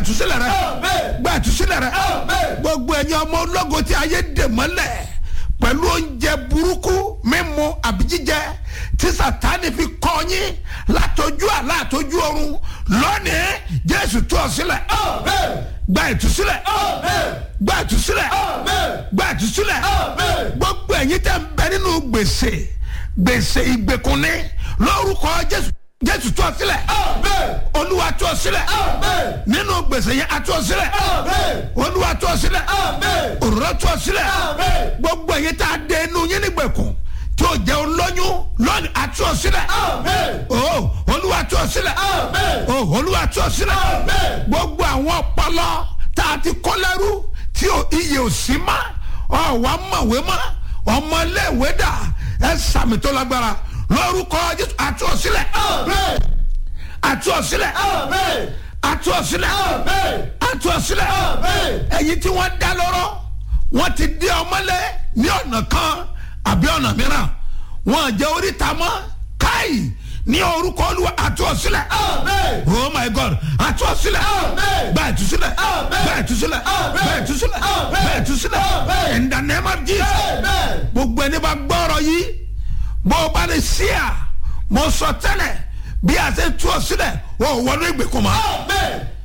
ìtúsílẹ̀ rẹ Amen. gba ìtúsílẹ̀ rẹ Amen. gbogbo ẹ̀yin ọmọ ológo tí ayé dè mọ́lẹ̀ pẹ̀lú oúnjẹ burúkú mímu àbí jíjẹ tí sátani fi kọ́ yín látọjú àlá àtọjú ọ̀run lónìí jésù tú ọ sílẹ̀ Amen. gba ìtúsílẹ̀ Amen. gba ìtúsílẹ̀ Amen. gba ìtúsílẹ̀ Amen. gbogbo ẹ̀yin tẹ́ ń bẹ nínú gbèsè gbèsè ìgbèkùnní lórúkọ jésù jésù tú ọ sílẹ̀ Amen. olúwa tú ọ sílẹ̀ Amen. nínú gbèsè yẹn a tú ọ sílẹ̀ Amen. olúwa tú ọ sílẹ̀ Amen. òróró tú ọ sílẹ̀ Amen. gbogbo ẹ̀yin tá a dé inú yín nígbèkùn tí o jẹ́ olóyún lónìí a tú ọ sílẹ̀ Amen. o olúwa tú ọ sílẹ̀ Amen. o olúwa tú ọ sílẹ̀ Amen. gbogbo àwọn ọpọlọ tá a ti kọ́ lẹ́rú tí o iye ò sí mọ́ ọ̀wá mọ̀wé mọ́ ọmọléèwé dà ẹ sàmì tó lágbára lórúkọ jésù a tú ọ sílẹ̀ Amen. a tú ọ sílẹ̀ Amen. a tú ọ sílẹ̀ Amen. a tú ọ sílẹ̀ Amen. ẹ̀yin tí wọ́n dá lọ́rọ́ wọ́n ti dé ọmọlé ní ọ̀nà kan àbí ọ̀nà mìíràn wọ́n jẹ́ oríta mọ́ káì ní orúkọ olúwa àtú ọ sílẹ̀ Amen. oh my god àtú ọ sílẹ̀ Amen. bẹ́ẹ̀ tú sílẹ̀ Amen. bẹ́ẹ̀ tú sílẹ̀ Amen. bẹ́ẹ̀ tú sílẹ̀ Amen. bẹ́ẹ̀ tú sílẹ̀ Amen. in the name of jesus Amen. gbogbo ẹni bá gbọ́rọ̀ yìí bó o bá lè ṣí à mo sọ tẹ́lẹ̀ bí a ṣe tú ọ sílẹ̀ o ò wọnú ìgbèkùn mọ́ Amen.